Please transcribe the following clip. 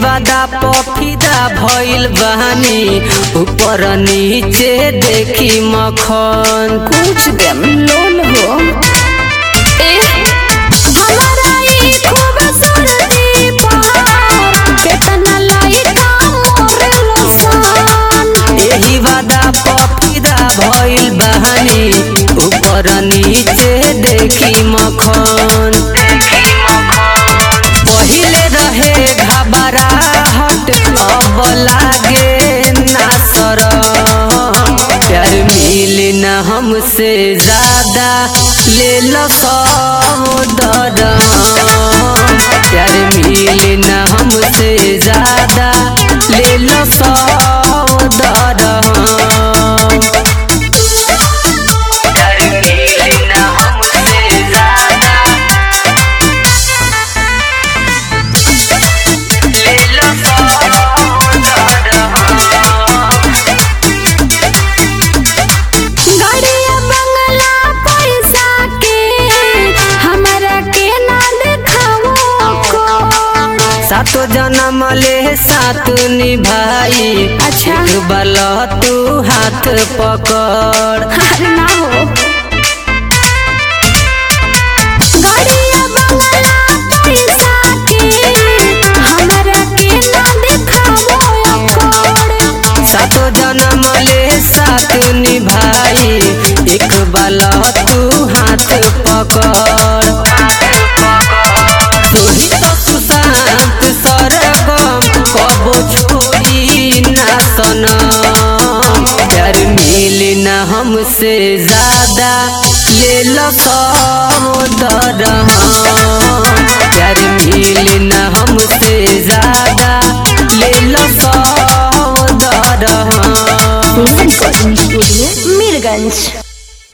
वादा पफिदा भइल बहानी ऊपर नीचे देखी मखन कुछ देम लोन हो ए हमारा ई खूबसूरती पर केतना लइका मोरेलो सन एही वादा पफिदा भइल बहानी ऊपर नीचे देखी मखन पहिले रहे घबराहट अब लागे ना शरम प्यार मिले न हमसे ज्यादा ले लो दरम प्यार मिले न हमसे ज्यादा ले लो दरम प्यार मिले न हमसे ज्यादा ले लो गाड़िया बंगला पैसा के हमरा के ना देखाओ कोड सातो जन्म ले साथ निभाई अच्छा। एक बाल तू हाथ पकड़ अरे ना हो गाड़िया बंगला पैसा के हमरा के ना देखाओ कोड सातो जन्म ले साथ निभाई एक बाल तू हाथ पकड़ तोही तो सुशांत सरगम कबो छोड़ी ना सनम प्यार मिले न हमसे ज्यादा ले लो दरम